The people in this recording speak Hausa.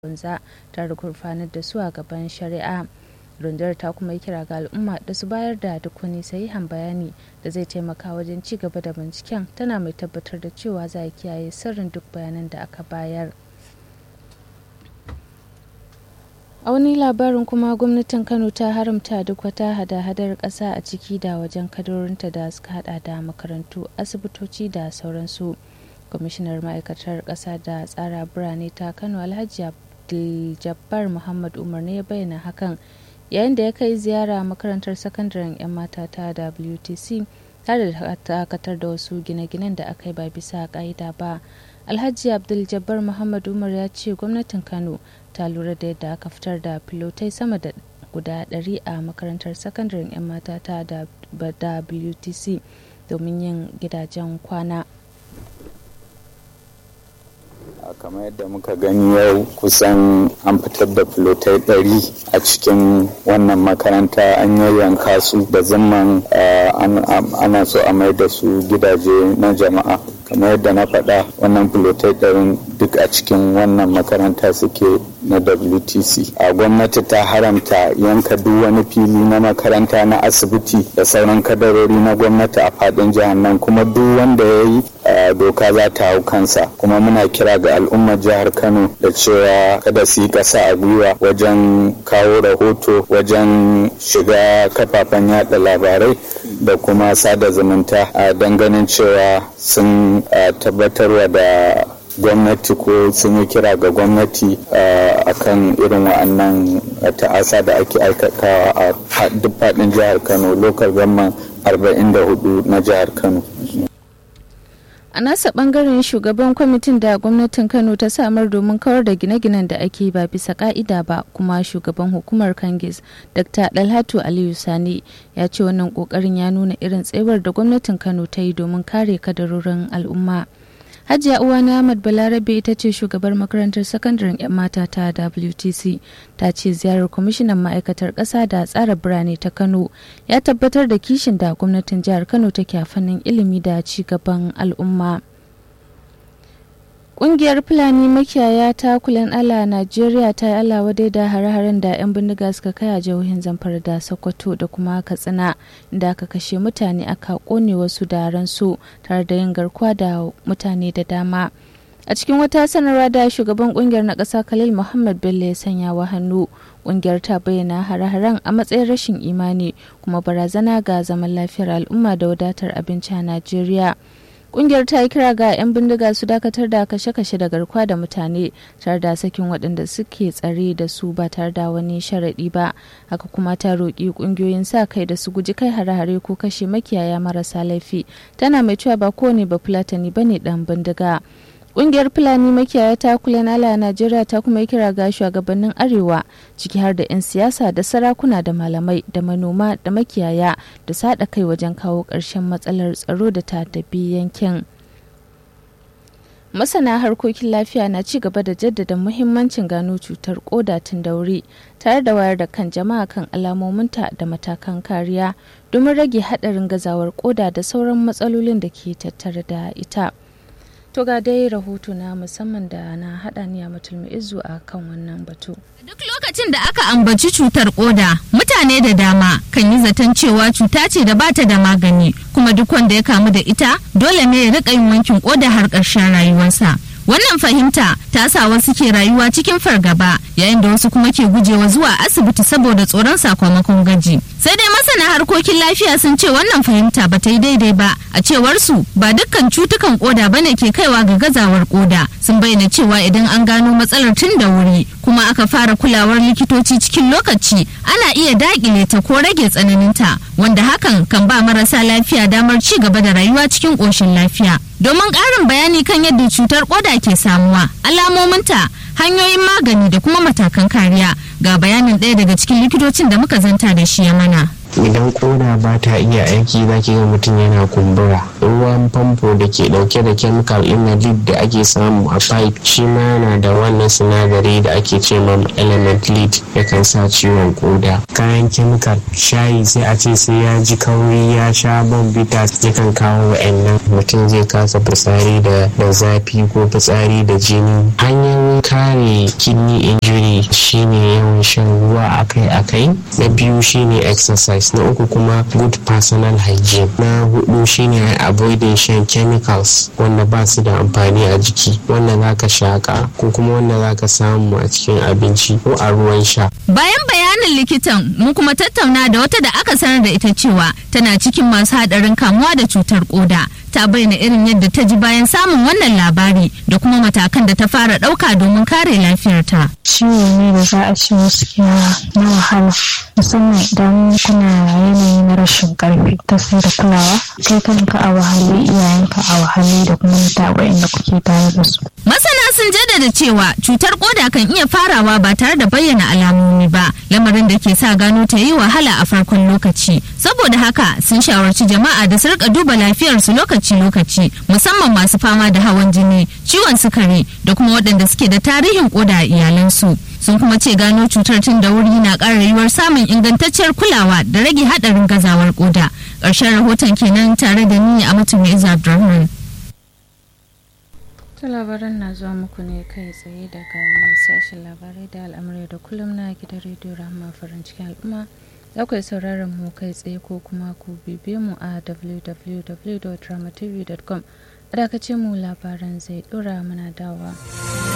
banza tare da gurfanar da su a gaban shari'a rundunar ta kuma yi kira ga al'umma da su bayar da duk wani sahihan bayani da zai taimaka wajen ci gaba da binciken tana mai tabbatar da cewa za a kiyaye sirrin duk bayanan da aka bayar a wani labarin kuma gwamnatin kano ta haramta duk wata hada-hadar ƙasa a ciki da wajen kadarorinta da suka hada da makarantu asibitoci da sauransu kwamishinar ma'aikatar ƙasa da tsara birane ta kano alhaji abdul muhammad umar ne ya bayyana hakan yayin da ya kai ziyara makarantar sakandaren 'yan mata ta wtc tare da dakatar da wasu gine-ginen da aka yi ba bisa ka'ida ba alhaji abdul jabbar muhammad umar ya ce gwamnatin kano ta lura da yadda aka fitar da filotai sama da guda 100 a makarantar sakandaren 'yan mata ta wtc domin yin gidajen kwana kamar yadda muka gani yau kusan an fitar da filotai ɗari a cikin wannan makaranta an yayyanka su da zaman ana so a mai da su gidaje na jama'a kamar yadda na faɗa wannan filotai ɗarin duk a cikin wannan makaranta suke na wtc a gwamnati ta haramta yanka duk wani fili na makaranta na asibiti da sauran kadarori na gwamnati a faɗin jihar nan kuma duk wanda ya yi doka za ta hau kansa kuma muna kira ga al'ummar jihar kano da cewa kada su yi ƙasa a gwiwa wajen kawo rahoto wajen shiga kafafen yada labarai da kuma sada zumunta a ganin cewa sun tabbatarwa da gwamnati ko sun yi kira ga gwamnati a kan irin wa'annan ta'asa da ake aikatawa a duk faɗin jihar kano lokal government 44 na jihar kano a nasa bangaren shugaban kwamitin da gwamnatin kano ta samar domin kawar da gine-ginen da ake ba bisa ka'ida ba kuma shugaban hukumar kangis dr dalhatu aliyu sani ya ce wannan kokarin ya nuna irin tsewar da gwamnatin kano ta yi domin kare kadarorin al'umma hajiya uwana ahmad balarabe ita ce shugabar makarantar sakandaren 'yan mata ta wtc ta ce ziyarar kwamishinan ma'aikatar ƙasa da tsara birane ta kano ya tabbatar da kishin da gwamnatin jihar kano take a fannin ilimi da ci gaban al'umma Ƙungiyar Fulani makiyaya ta kulan ala Najeriya ta yi ala wadai da hare-haren da 'yan bindiga suka kai a jihohin Zamfara da Sokoto da kuma Katsina inda aka kashe mutane aka kone wasu da ransu tare da yin garkuwa da mutane da dama. A cikin wata sanarwa da shugaban kungiyar na ƙasa Khalil Muhammad Bello ya sanya wa hannu, kungiyar ta bayyana hare-haren a matsayin rashin imani kuma barazana ga zaman lafiyar al'umma da wadatar abinci a Najeriya. kungiyar ta yi kira ga 'yan bindiga su dakatar da kashe-kashe da garkuwa da mutane tare da sakin waɗanda suke tsare da su ba tare da wani sharaɗi ba haka kuma ta roƙi ƙungiyoyin sa kai da su guji kai hare-hare ko kashe makiyaya marasa laifi tana mai cewa ba kowane ba fulatani ba ne ɗan bindiga Ƙungiyar Fulani makiyaya ta kula nala a Najeriya ta kuma yi kira ga shugabannin Arewa ciki har da 'yan siyasa da sarakuna da malamai da manoma da makiyaya da sada kai wajen kawo ƙarshen matsalar tsaro da ta tabi yankin. Masana harkokin lafiya na ci gaba da jaddada muhimmancin gano cutar koda tun da wuri tare da wayar da kan jama'a kan alamominta da matakan kariya domin rage haɗarin gazawar koda da sauran matsalolin da ke tattare da ita. To ga dai rahoto na musamman da na haɗa ni a izu a kan wannan batu. Duk lokacin da aka ambaci cutar koda, mutane da dama kan yi zaton cewa cuta ce da bata da magani, kuma duk wanda ya kamu da ita dole ne ya riƙa yin wankin koda har ƙarshen rayuwarsa. Wannan fahimta ta sa wasu ke rayuwa cikin fargaba yayin da wasu kuma ke gujewa zuwa asibiti saboda tsoron sakamakon gaji. Sai dai masana harkokin lafiya sun ce wannan fahimta ba ta yi daidai ba a cewar su ba dukkan cutukan koda bane ke kaiwa ga gazawar koda. Sun bayyana cewa idan an gano matsalar tun da wuri kuma aka fara kulawar likitoci cikin lokaci ana iya dakile ta ko rage tsananinta wanda hakan kan ba marasa lafiya damar ci gaba da rayuwa cikin ƙoshin lafiya. Domin ƙarin bayani kan yadda cutar koda ke samuwa, alamominta, hanyoyin magani da kuma matakan kariya ga bayanin ɗaya daga cikin likitocin da muka zanta da shi ya mana. idan koda ba ta iya aiki za ki ga mutum yana kumbura ruwan famfo da ke dauke da chemical inhalid da ake samu a pipe shi ma yana da wannan sinadari da ake ce ma element lead yakan sa ciwon koda kayan chemical shayi sai a ce sai ya ji kauri ya sha bombita yakan kawo wa'annan mutum zai kasa fitsari da zafi ko fitsari da jini hanyoyi don kare kidney injury shine yawan shan ruwa akai-akai na biyu shine exercise na uku kuma good personal hygiene na hudu shine avoiding shan chemicals wanda ba su da amfani a jiki wanda zaka shaka ko kuma wanda zaka samu a cikin abinci ko a ruwan sha bayan bayanin likitan mun kuma tattauna da wata da aka sanar da ita cewa tana cikin masu hadarin kamuwa da cutar koda ta bayyana irin yadda ta ji bayan samun wannan labari da kuma matakan da ta fara ɗauka domin kare lafiyarta. ciwo ne da za a ce wasu na wahala musamman idan kuna yanayi na rashin karfi ta sai da kulawa kai kanka a wahale iyayenka a wahale da kuma mutane da kuke tare da su Masana sun jaddada cewa cutar koda kan iya farawa ba tare da bayyana alamomi ba, lamarin da ke sa gano ta yi wahala a farkon lokaci. Saboda haka sun shawarci jama'a da su rika duba lafiyarsu lokaci-lokaci, musamman masu fama da hawan jini, ciwon sukari da kuma waɗanda suke da tarihin koda a iyalansu. Sun kuma ce gano cutar tun da wuri na ƙara yiwuwar samun ingantacciyar kulawa da rage haɗarin gazawar koda. Ƙarshen rahoton kenan tare da ni a mutum Abdulrahman. ta labaran na zuwa muku ne kai tsaye daga nan sashen labarai da al'amurai da kullum na gidan rediyo rahama farin cikin al'umma za ku yi sauraron mu kai tsaye ko kuma ku bibe mu a www.dramatv.com a dakace mu labaran zai dora mana dawa.